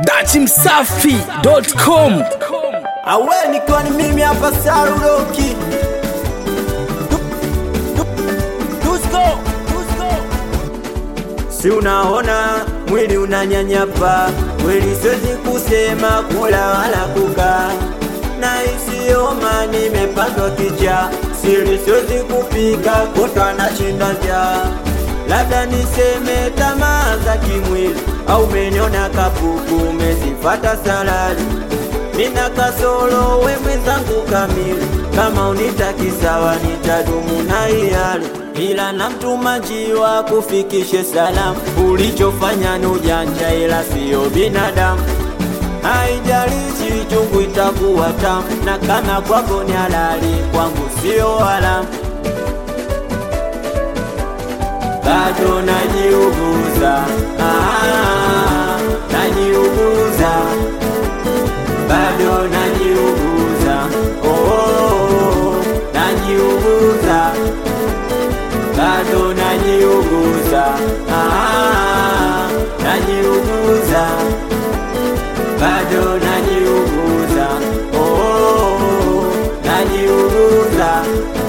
dachimsafi.com awe nikiwa ni mimi hapa sarudoki si unaona mwili unanyanyapa kweli siwezi kusema kula wala kukaa na isioma nimepandwa kicha siri siwezi kupika kutwa na shinda njaa labda niseme tamaa za kimwili au meniona kapuku umezifata salari mina kasoro we mwenzangu kamili kama unitaki sawa nitadumu na iyali ila namtuma njiwa kufikishe salamu ulichofanya ni ujanja ila siyo binadamu haijalishi chungu itakuwa tamu na kama kwako ni halali kwangu sio haramu bado najiuguza ah, najiuguza bado najiuguza oh, oh, oh, najiuguza bado najiuguza ah, najiuguza bado najiuguza oh, oh, oh, najiuguza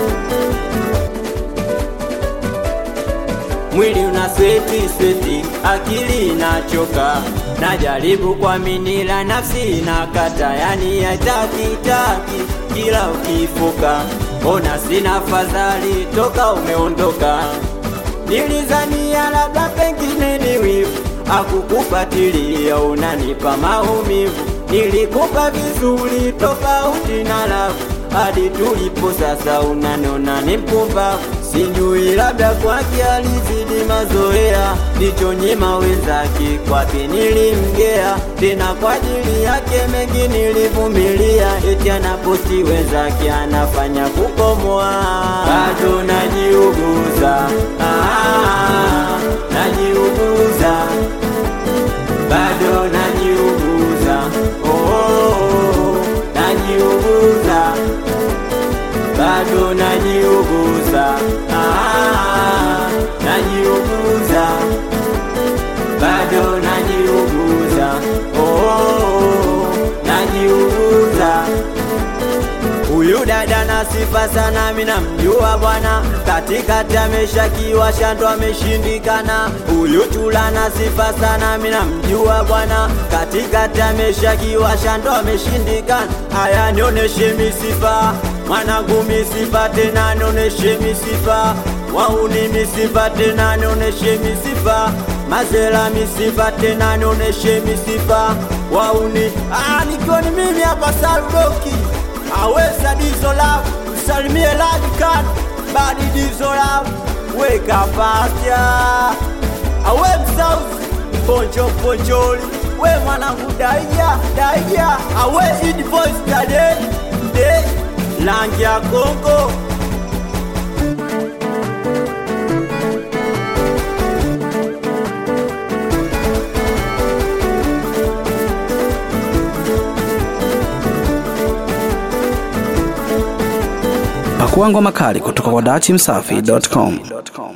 mwili una sweti sweti, akili inachoka, najaribu kuamini la nafsi inakata, yani haitaki taki, kila ukifuka ona sina fadhali toka umeondoka. Nilizania labda pengine ni wivu, akukufatilia unanipa maumivu, nilikupa vizuri tofauti na lavu hadi tulipo sasa unanona ni mpumbavu sijui labda kwake alizidi mazoea ndichonyima wenzake kwake nilimgea tena kwa ajili yake mengi nilivumilia eti anaposti wenzake anafanya kukomoa bado najiuguza ah, najiuguza bado najiuguza oh, oh, oh, najiuguza bado najiuguza ah, najiuguza bado najiuguza oh, oh, oh, najiuguza Huyu dada na sifa sana, mina mjua bwana, katikati ameshakiwa shando ameshindikana. Huyu chula na sifa sana, mina mjua bwana, katikati ameshakiwa shando ameshindikana. Haya, nioneshe misifa mwanangu, misifa tena, nioneshe misifa wauni, misifa tena, nioneshe misifa mazela, misifa tena, nioneshe misifa wauni. Ah, nikiwa ni mimi hapa Sarudoki aweza dizo lavu msalimie ladikan badi dizo lavu weka pasya awe msauzi poncho poncholi we mwanangu daija daija awe idi voice tade de langi ya kongo pakua ngoma kali kutoka kwa dachimsafi.com